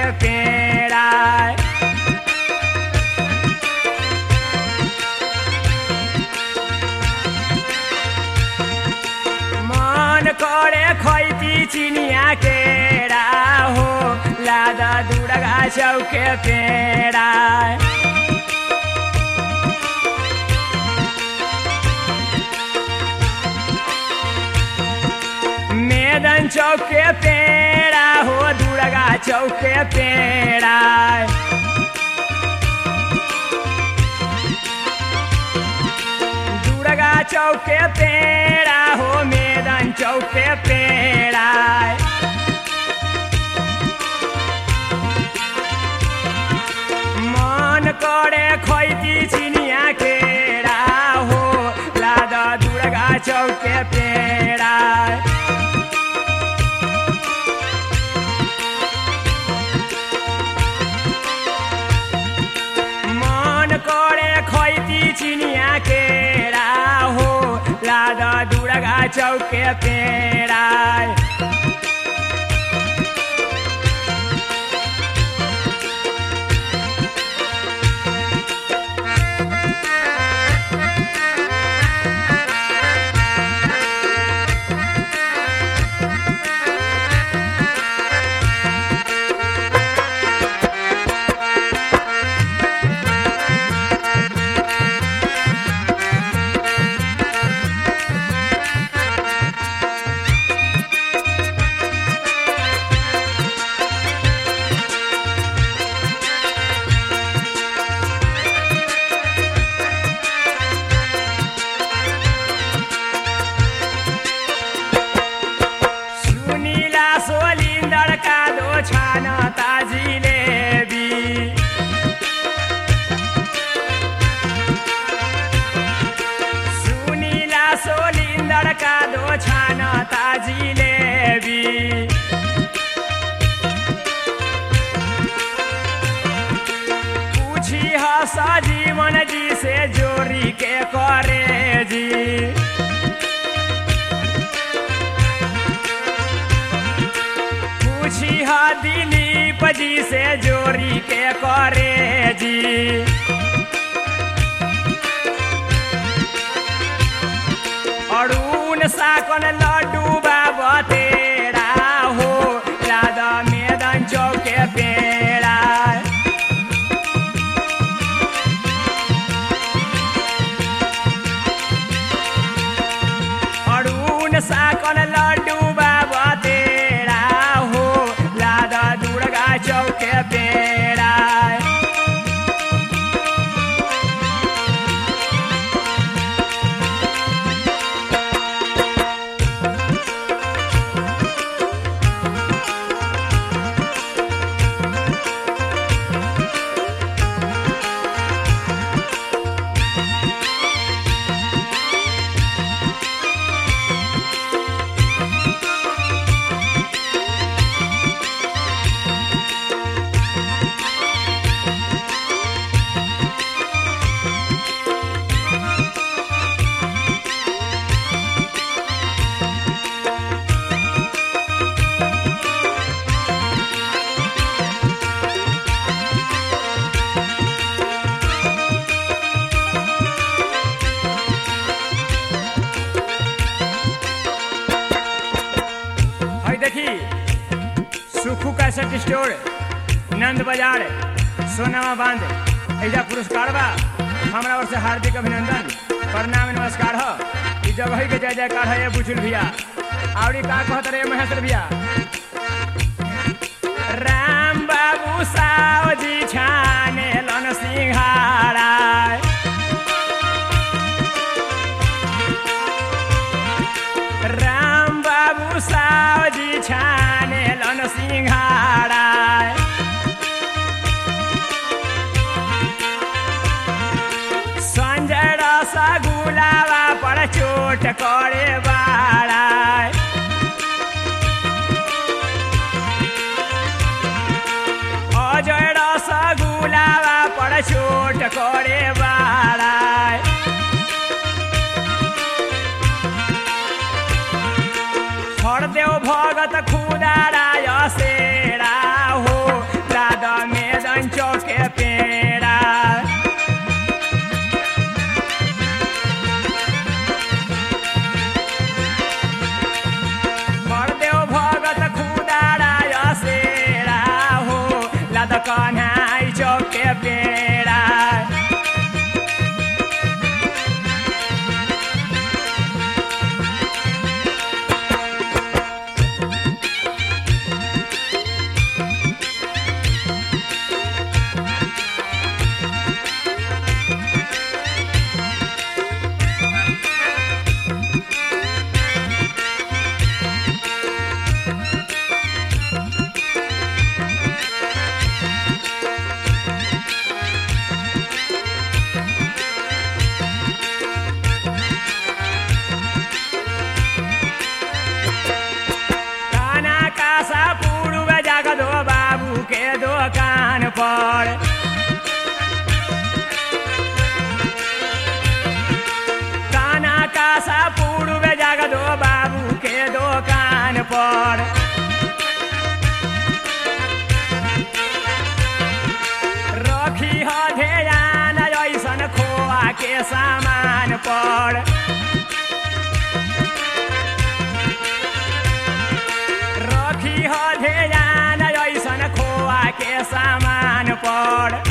पेड़ा मन करे खैती चिनिया केरा हो लादा दुर्गा चौके पेड़ा मैदान चौके पेड़ा हो दुर्गा चौके पेड़ा दुर्गा चौके पेड़ा हो मैदान चौके पेड़ा मन करे खैती चिनिया केरा हो लादा दुर्गा चौके पेड़ा मन करे खैती चिनिया केरा हो लादा दुर्गा चौके पेड़ा सुनिला सोलिन्दर कालो छान ताजिलेबी सुनिला सोलिन्दर कालो छान ताजिलेबी पूछी हस जीवन जी से जोरी के करे जी पूछी हा दिलीप जी से जोरी के करे जी अरुण साकन लड्डू बाबा तेरा हो राधा मैदान चौके पेड़ा अरुण साकन लड्डू बाबा तेरा हो लादा दुर्गा चौके पेड़ा है देखी सुखू कैसेट स्टोर नंद बाजार सोनामा बांध ऐजा पुरस्कार बा हमरा ओर से हार्दिक अभिनंदन प्रणाम नमस्कार हो ई जगह के जय जयकार है ये बुझुल भैया आवड़ी का कहत रे महेश्वर भैया राम बाबू साव जी छाने लन सिंहारा राम बाबू साव जी छाने लन सिंहारा संजय रसगुलावा पर चोट करे बाड़ा अजय रसगुलावा पर चोट करे बाड़ा हरदेव भगत खुदाराय सेरा हो पर काना कासा पूर्व जागदो बाबू के दोकान पर रखी ह ध्यान ऐसन खोआ के सामान पर रखी ह ध्यान ऐसन खोआ के सामान पर